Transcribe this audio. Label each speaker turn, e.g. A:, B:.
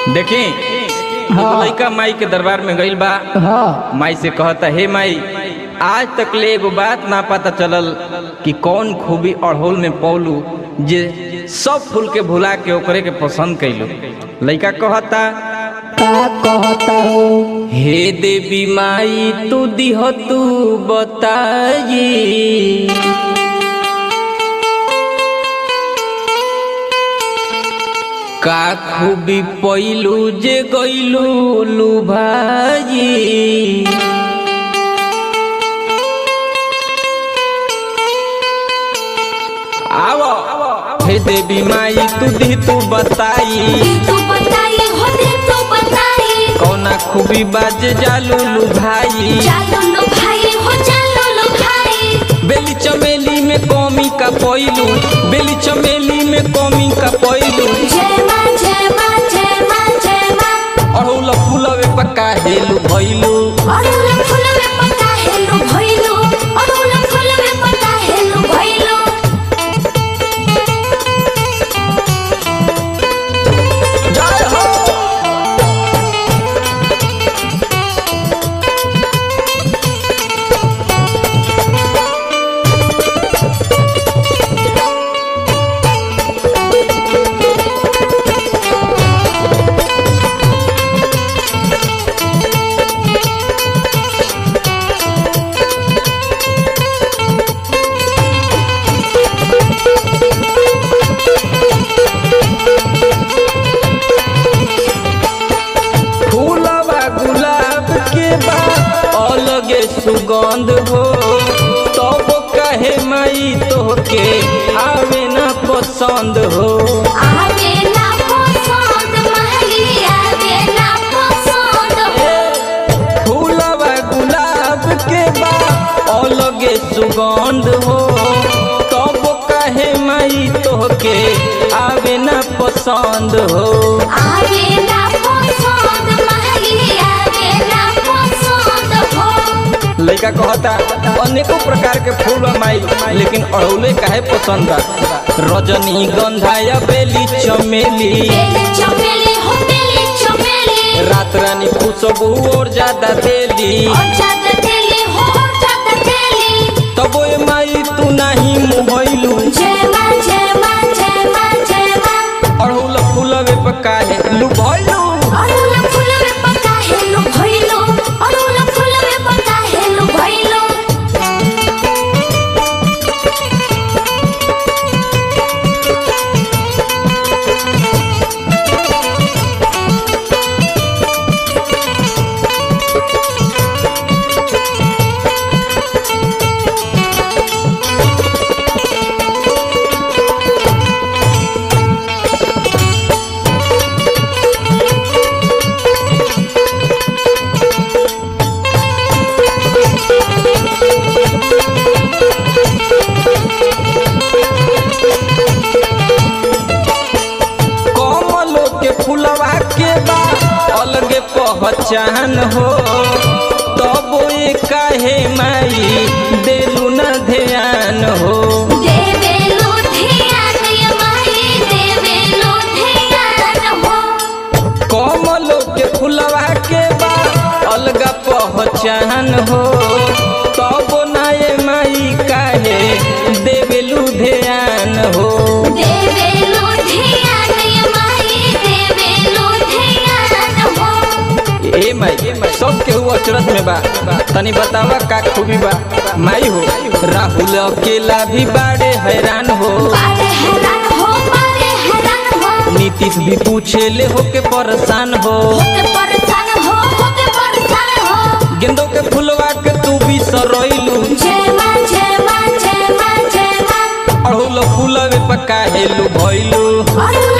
A: देखी
B: हाँ।
A: लड़का माई के दरबार में गइल बा
B: हाँ
A: माई से कहता हे माई आज तक ले एगो बात ना पता चलल कि कौन खूबी अड़होल में पौलू जे सब फूल के भुला के ओकरे के पसंद कैलू लड़का कहता
B: का कहता हो
A: हे देवी माई तू दिह तू बताई का खूबी पैलू जे गैलू लुभाई आवो हे देवी माई तू दी तू बताई
C: तू बताई हो दे तू बताई
A: कौना खूबी बाज जालू लुभाई
C: चालो लो भाई हो चालो लो भाई
A: बेली चमेली में कौमी का पैलू बेली चमेली में कौमी का पैलू
C: जय मां जय मां जय मां जय मां
A: अड़ौल फूलवे पक्का हेलू भैलू
C: अरुल फुलवे पता हेलो भइलो अरुल फुलवे पता हेलो भइलो
A: जय हो फूलवा गुलाब के बा अलगे सुगंध हो तब कहे माई तोहके आवे ना पसंद हो
C: आवे ना पसंद महली आवे ना पसंद हो
A: फूलवा गुलाब के बा अलगे सुगंध हो तब कहे माई तोहके आवे ना पसंद हो
C: आवे ना पसंद महली आवे ना पसंद हो
A: लड़का कहता अनेकों प्रकार के फूल बा माई लेकिन अड़ौले काहे पसंद बा रजनी गंधा या बेली चमेली
C: बेली चमेली हो बेली चमेली
A: रात रानी खुशबू और ज्यादा देली
C: और ज्यादा तेली हो और ज्यादा तेली
A: तबो ए माई तू नहीं मुहैलू
C: जय मां जय मां जय मां जय मां
A: अड़ौल फूलवे पर काहे लुभैलू
C: अरुल फुलवे पता हेलो भइलो अरुल फुलवे पता हेलो भइलो
A: कमलो के फूलवा के बा अलगे पहचान हो तबो ए काहे माई देलू ना ध्यान हो
C: देवे लो ध्यान ये माई देवे लो ध्यान हो
A: कमलो के फुलवा के बा अलगा पहचान हो तब नाये माई काहे देवेलू ध्यान हो
C: देवे लो ध्यान ये माई देवे लो ध्यान हो
A: ए माई सब केहू अचरत में बा तनी बतावा का खूबी बा माई हो राहुल अकेला भी बाड़े हैरान हो
C: बारे हैरान हो बारे हैरान हो
A: नीतीश भी पूछे ले होके परेशान हो
C: होके परेशान हो होके परेशान हो
A: गेंदों के फुलवा के तू भी सरोइलू
C: जय मां जय मां जय मां जय मां
A: अड़हुल फूलवे पका हेलू भइलू
C: अरुल